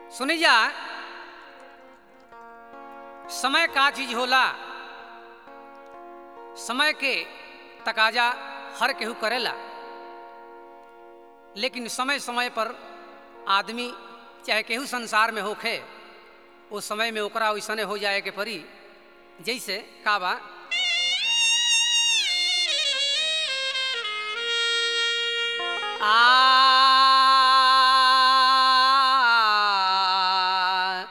सुनी जा समय का चीज होला समय के तकाजा हर केहू करेला लेकिन समय समय पर आदमी चाहे केहू संसार में होखे उस समय में ओकरा वैसने हो जाए के परी जैसे का बा आ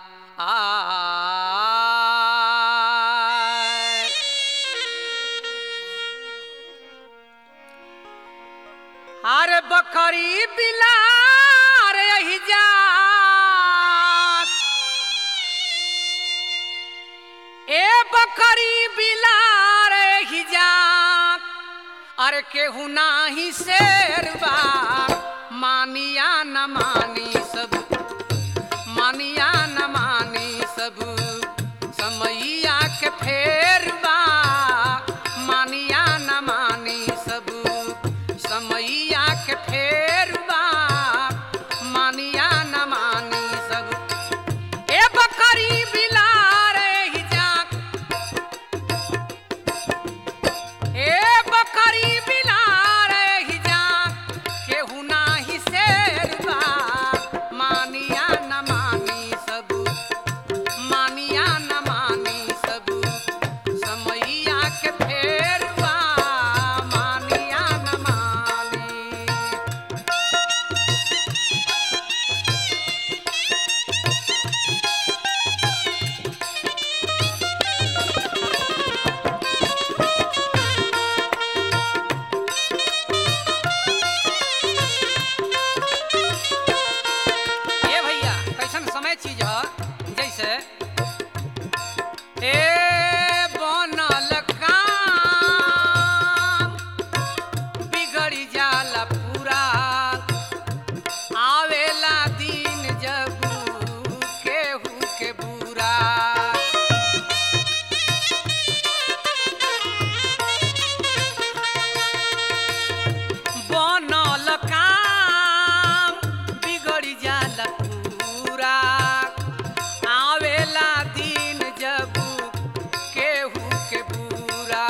आ हर बकरी बिलार यही जात ए बकरी बिलार यही जात अरे केहू नाही शेरबा मानिया न मानी सब मानिया न मानी सब समैया के फेरबा मानिया न मानी सब समैया के फेरबा मानिया न मानी सब ए बकरी बिलार ही जाक ए बकरी बिलार ही जाक केहू नाही शेरबा मानिया न मानी सब मानिया न मानी सब समैया के फेरबा मानिया न मानी ए भैया कैसन समय चीज ह जैसे ए बनल काम बिगड़ी जाला पूरा आवेला दिन जब केहू के बुरा बनल काम बिगड़ी जाला पूरा आवेला दिन जब केहू के बुरा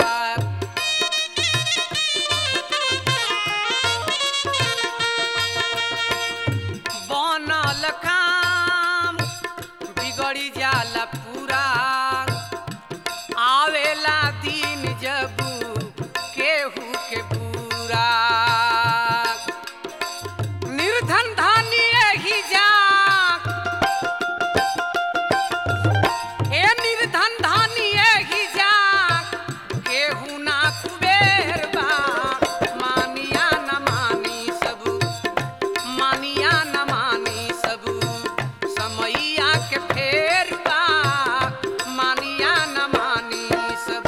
बनल काम बिगड़ी जाला पूरा आवेला दिन जब केहू के बुरा निर्धन धानी ही जा ए निर्धन धानी ही जा केहू ना कुबेर बा मानिया न मानी सब मानिया न मानी सब समैया के फेर बा मानिया न मानी सब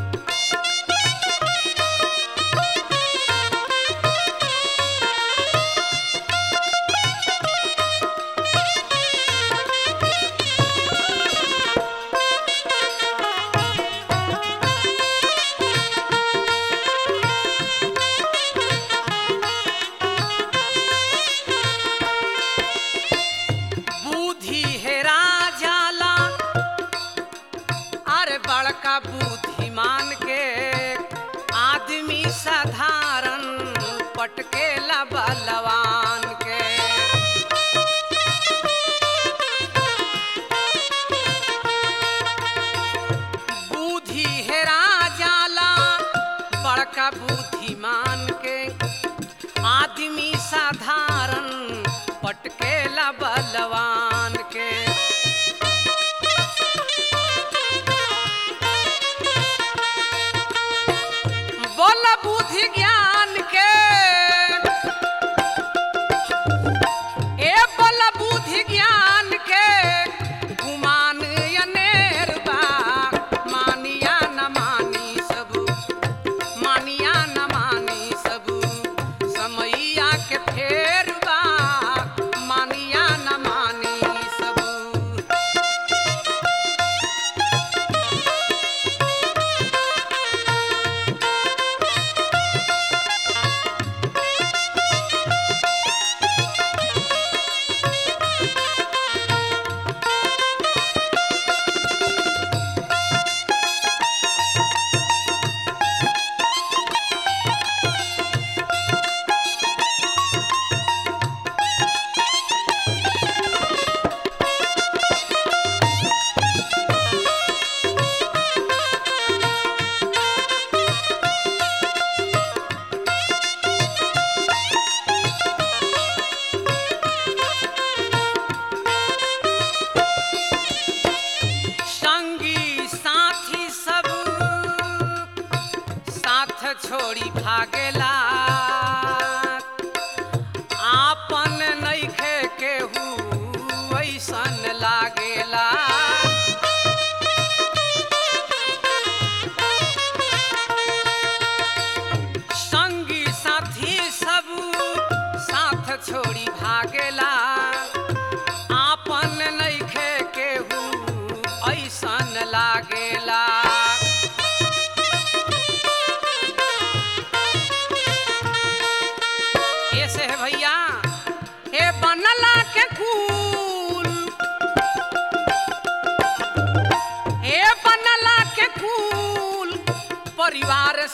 बुद्धि हेरा जाला अरे बड़का बुद्धिमान के आदमी साधारण पटकेला बलवान के बुद्धि हेरा जाला बड़का बुद्धिमान के आदमी साधारण पटकेला बलवान के बोल बुद्धि ज्ञान के ए बोल बुद्धि ज्ञान के गुमान अनेर बा मानिया न मानी सब मानिया न मानी सब समैया के फेर बा मानिया न मानी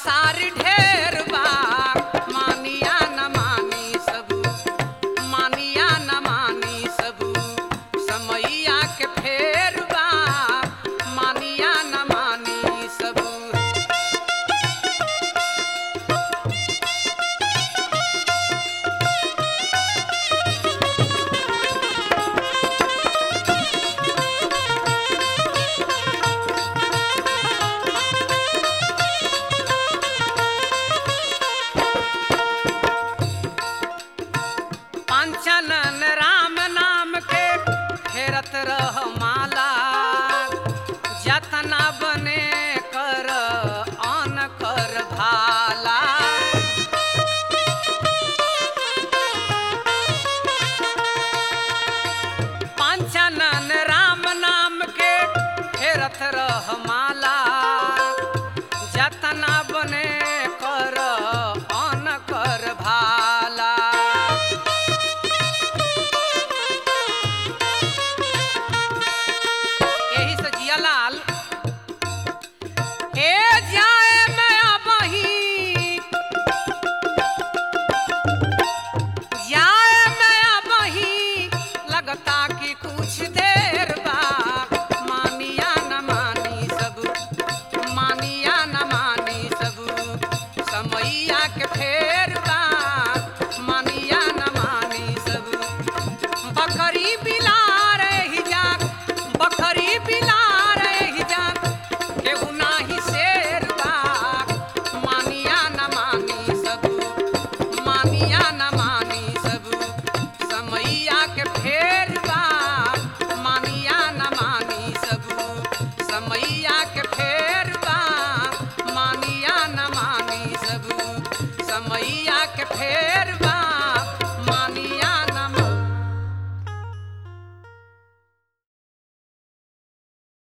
संसार ढेर बा मानिया न मानी सब मानिया न मानी सब समैया के फेर बा मानिया न मानी सब पांचनन राम नाम के फेरत रह